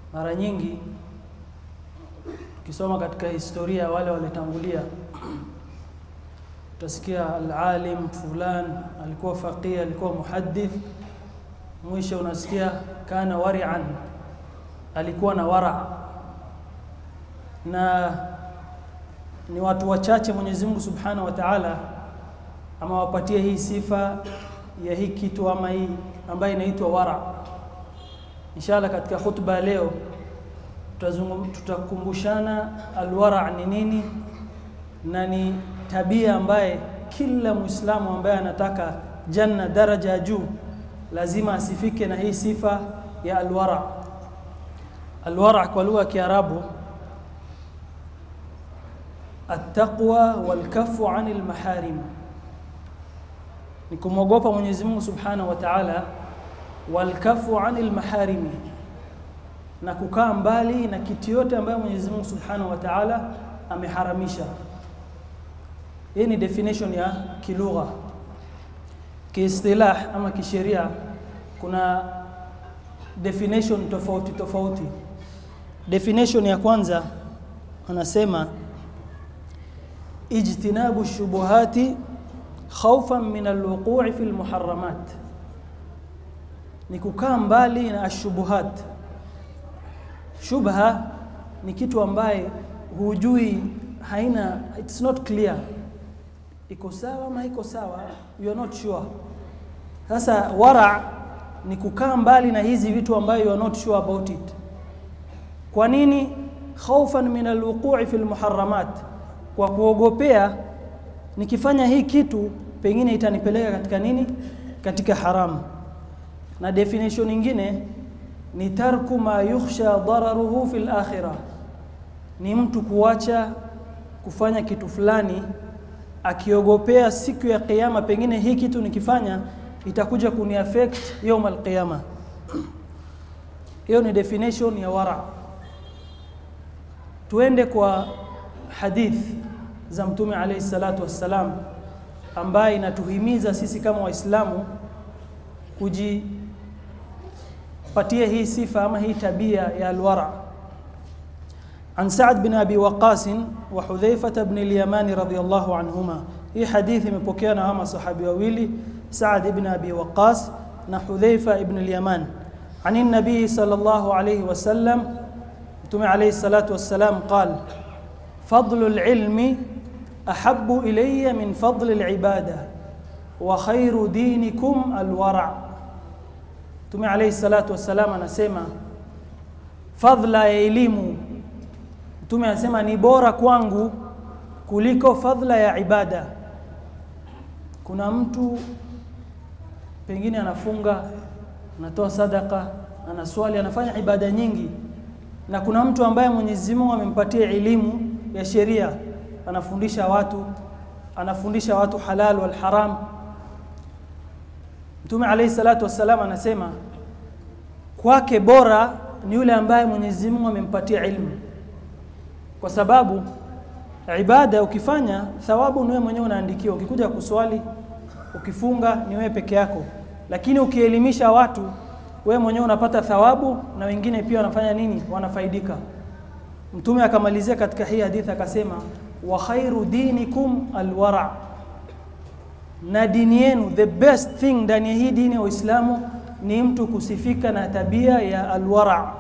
Mara nyingi ukisoma katika historia wale walitangulia, utasikia alalim fulan alikuwa faqih, alikuwa muhaddith, mwisho unasikia kana wari'an, alikuwa na wara. Na ni watu wachache Mwenyezi Mungu Subhanahu wa Ta'ala amewapatia hii sifa ya hii kitu ama hii ambayo inaitwa wara. Inshallah katika khutba leo tutakumbushana alwara ni nini na ni tabia ambaye kila Muislamu ambaye anataka janna daraja ya juu lazima asifike na hii sifa ya alwara. Alwara kwa lugha ya Kiarabu attaqwa walkafu anil maharim, ni kumwogopa Mwenyezi Mungu Subhanahu wa Ta'ala, walkafu anil maharimi na kukaa mbali na kitu yote ambayo Mwenyezi Mungu Subhanahu wa Ta'ala ameharamisha. Hii ni definition ya kilugha. Kiistilah ama kisheria kuna definition tofauti tofauti. Definition ya kwanza anasema ijtinabu shubuhati khawfan min alwuqu'i fi almuharramat, ni kukaa mbali na ashubuhat Shubha ni kitu ambaye hujui, haina it's not clear, iko sawa ama iko sawa, you are not sure. Sasa wara ni kukaa mbali na hizi vitu ambayo you are not sure about it. Kwa nini? Khaufan min alwuqu'i fi almuharramat, kwa kuogopea nikifanya hii kitu pengine itanipeleka katika nini, katika haramu. Na definition nyingine ni tarku ma yukhsha dararuhu fil akhirah, ni mtu kuacha kufanya kitu fulani akiogopea siku ya kiyama, pengine hii kitu nikifanya itakuja kuni affect yawm alqiyama. Hiyo ni definition ya wara. Tuende kwa hadith za Mtume alayhi salatu wassalam, ambaye inatuhimiza sisi kama Waislamu kuji patia hii sifa ama hii tabia ya alwara. An Sa'd bin Abi Waqqas wa Hudhaifa bin al-Yamani radhiyallahu anhuma. Hii hadithi imepokewa na hawa sahabi wawili Sa'd ibn Abi Waqqas na Hudhaifa ibn al-Yaman. عن النبي صلى الله عليه وسلم متوم عليه الصلاة والسلام قال فضل العلم أحب إلي من فضل العبادة وخير دينكم الورع Mtume alayhi salatu wassalam anasema fadhla ya elimu, Mtume anasema ni bora kwangu kuliko fadhla ya ibada. Kuna mtu pengine anafunga, anatoa sadaka, anaswali, anafanya ibada nyingi, na kuna mtu ambaye Mwenyezi Mungu amempatia elimu ya sheria, anafundisha watu, anafundisha watu halal wal haram Mtume alayhi salatu wassalam anasema kwake bora ni yule ambaye Mwenyezi Mungu amempatia ilmu, kwa sababu ibada ukifanya thawabu ni wewe mwenyewe unaandikiwa. Ukikuja kuswali, ukifunga ni wewe peke yako, lakini ukielimisha watu wewe mwenyewe unapata thawabu na wengine pia wanafanya nini? Wanafaidika. Mtume akamalizia katika hii hadithi akasema, wa khairu dinikum alwara na dini yenu, the best thing ndani ya hii dini ya Uislamu ni mtu kusifika na tabia ya alwara.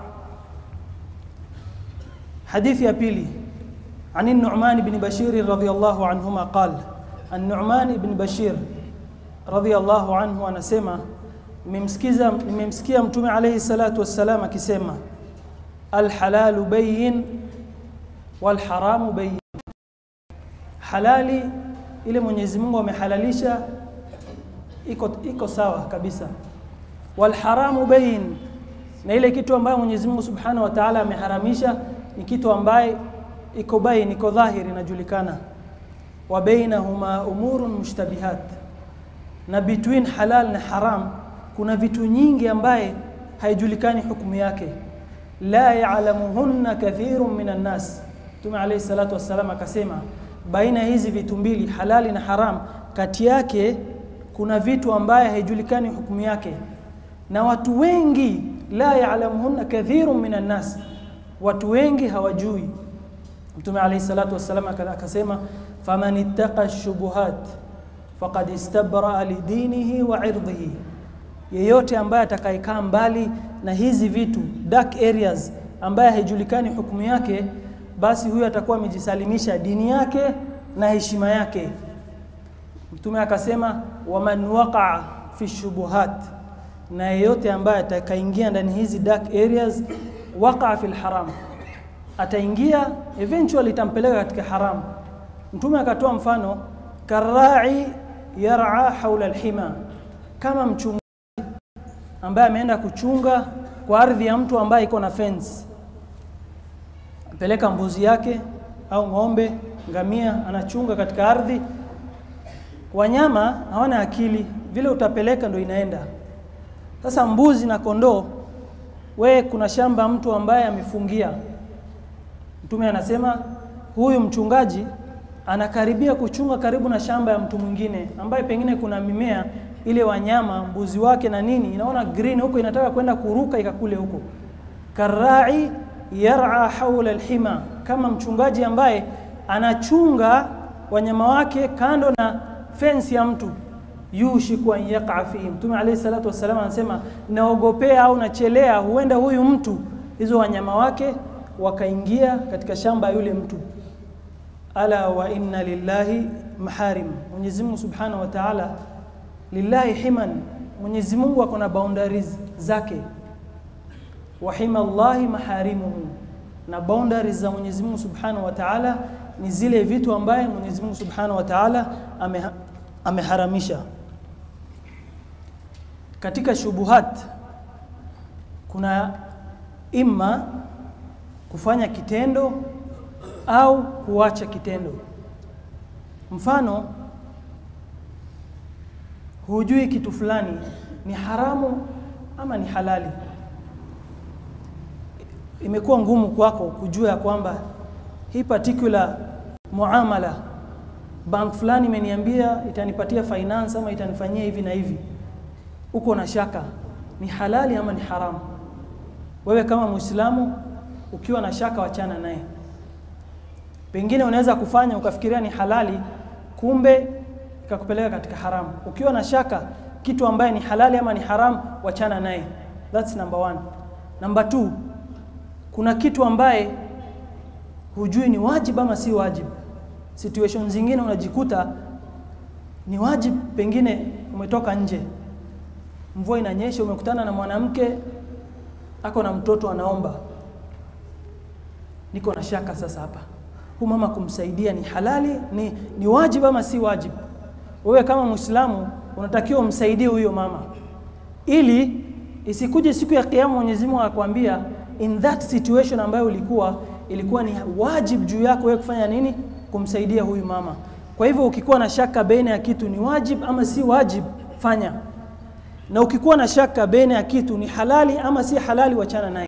Hadithi ya pili عن النعمان بن بشير رضي الله عنهما قال النعمان بن بشير رضي الله عنه anasema nimemsikiza nimemsikia mtume alayhi salatu wassalam akisema alhalalu bayin walharamu bayin halali ile Mwenyezi Mungu amehalalisha iko iko sawa kabisa walharamu bayin na ile kitu ambayo Mwenyezi Mungu Subhanahu wa Ta'ala ameharamisha ni kitu ambaye iko bayin iko dhahiri inajulikana wa bainahuma umurun mushtabihat na between halal na haram kuna vitu nyingi ambaye haijulikani hukumu yake la ya'lamuhunna kathirun minan nas Mtume alayhi salatu wassalam akasema baina hizi vitu mbili halali na haram kati yake kuna vitu ambaye haijulikani hukumu yake na watu wengi la ya'lamuhunna kathirun minan nas, watu wengi hawajui. Mtume alayhi salatu wassalam akasema faman ittaqa shubuhat faqad istabraa lidinihi wa irdhihi, yeyote ambaye atakayekaa mbali na hizi vitu dark areas, ambaye haijulikani hukumu yake, basi huyo atakuwa amejisalimisha dini yake na heshima yake. Mtume akasema waman waqaa fi shubuhat, na yeyote ambaye atakaingia ndani hizi dark areas, waqaa fil haram, ataingia eventually itampeleka katika haram. Mtume akatoa mfano karai yar'a haula alhima, kama mchungaji ambaye ameenda kuchunga kwa ardhi ya mtu ambaye iko na fence, peleka mbuzi yake au ng'ombe, ngamia, anachunga katika ardhi. Wanyama hawana akili, vile utapeleka ndo inaenda. Sasa mbuzi na kondoo, we kuna shamba mtu ambaye amefungia. Mtume anasema huyu mchungaji anakaribia kuchunga karibu na shamba ya mtu mwingine ambaye pengine kuna mimea ile, wanyama mbuzi wake na nini, inaona green huko, inataka kwenda kuruka ikakule huko. Karai yar'a haula alhima, kama mchungaji ambaye anachunga wanyama wake kando na fence ya mtu, yushiku an yaqa fihi. Mtume alayhi salatu wassalam anasema naogopea au nachelea, huenda huyu mtu hizo wanyama wake wakaingia katika shamba ya yule mtu ala wa inna lillahi maharim, Mwenyezi Mungu Subhanahu wa Ta'ala, lillahi himan, Mwenyezi Mungu ako na boundaries zake. Wa hima Allahi maharimuhu, na boundaries za Mwenyezi Mungu Subhanahu wa Ta'ala ni zile vitu ambaye Mwenyezi Mungu Subhanahu wa Ta'ala ameha, ameharamisha. Katika shubuhat kuna imma kufanya kitendo au kuacha kitendo. Mfano, hujui kitu fulani ni haramu ama ni halali. Imekuwa ngumu kwako kujua ya kwamba hii particular muamala bank fulani imeniambia itanipatia finance ama itanifanyia hivi na hivi, uko na shaka ni halali ama ni haramu. Wewe kama Muislamu ukiwa na shaka, wachana naye pengine unaweza kufanya ukafikiria ni halali, kumbe ikakupeleka katika haramu. Ukiwa na shaka kitu ambaye ni halali ama ni haramu, wachana naye. That's number one. Number two, kuna kitu ambaye hujui ni wajibu ama si wajibu. Situation zingine unajikuta ni wajibu, pengine umetoka nje, mvua inanyesha, umekutana na mwanamke ako na mtoto anaomba, niko na shaka sasa hapa huyu mama kumsaidia ni halali ni, ni wajibu ama si wajibu? Wewe kama Muislamu unatakiwa umsaidie huyo mama, ili isikuje siku ya Kiyama Mwenyezi Mungu akwambia in that situation ambayo ulikuwa ilikuwa ni wajibu juu yako wewe kufanya nini? Kumsaidia huyu mama. Kwa hivyo ukikuwa na shaka baina ya kitu ni wajibu ama si wajibu, fanya, na ukikuwa na shaka baina ya kitu ni halali ama si halali, wachana naye.